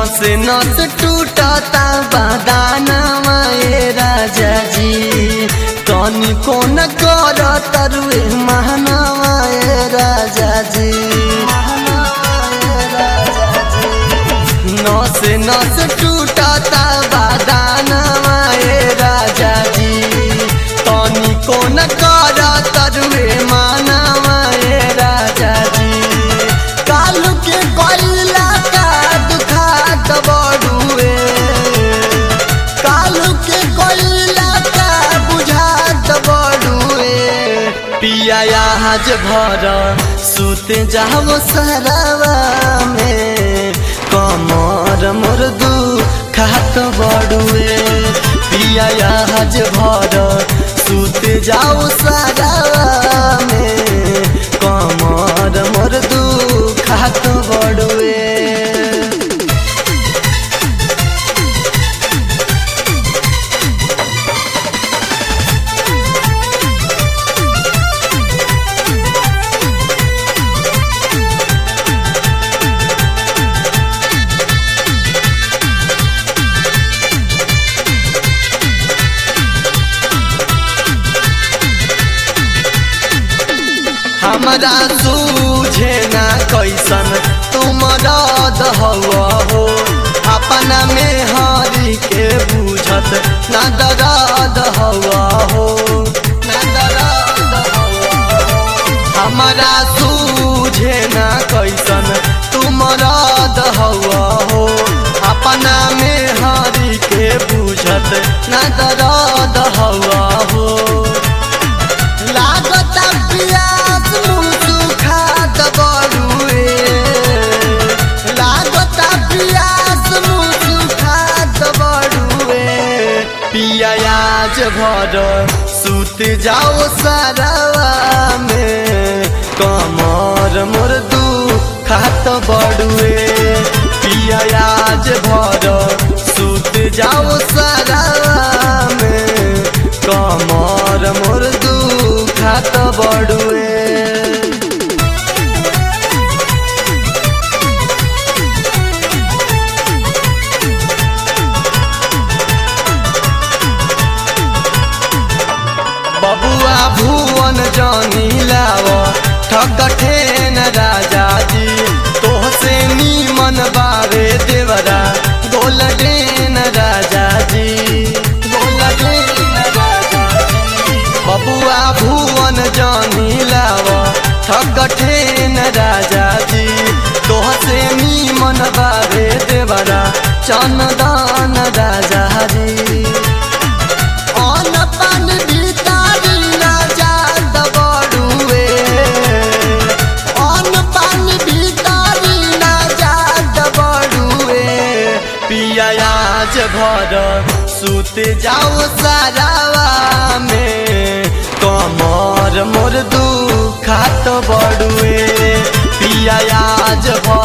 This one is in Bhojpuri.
नस नस टूटता बदानवा ए राजा जी तनी कोन कर तरुए महनवा ए राजा जी नस नस टूटता बदानवा ए राजा जी तनी कोन कर तरुए मानवा ए राजा जी कालू के कोइला का दुखात बड़ुए कालू के कोइला का बुझात बड़ुए पिया आज भर सुत जाओ सरवा में कमर मोर दू खात बड़ुए पिया आज भर सुत जाओ सरवा में कमर मोर दू खात बड़ुए हमरा सूझे ना कैसन तुम रद हवा हो अपना में हरी के बुझत ना दर्द हवा हो ना दर्द हवा हो हमरा सूझे ना कैसन तुम रद हवा हो अपना में हरी के बुझत ना दर्द हवा हो लागता पियास मुसु खात बड़ुए लागता पियास मुसु खात बड़ुए पियाज भर सुत जाओ सरवा में कमर मोर दू खात बड़ुए पियाज भर सुत जाओ सरवा में कमर मोर दू खात बड़ुए बबुआ भुवन जानी लाव ठकठेन राजा जी तोहसे नीमन बारे देवरा गोलडेन राजा जी गोलडेन राजा जी बबुआ भुवन जानी लाव ठकठेन राजा जी तोहसे नीमन बारे देवरा चंदन राजा जी अन पान भितारी राजा दबड़ुए अन पान भितारी राजा दबड़ुए पिया आज भर सुत जाओ सारावा में कमर मोर दू खात बड़ुए पिया आज भर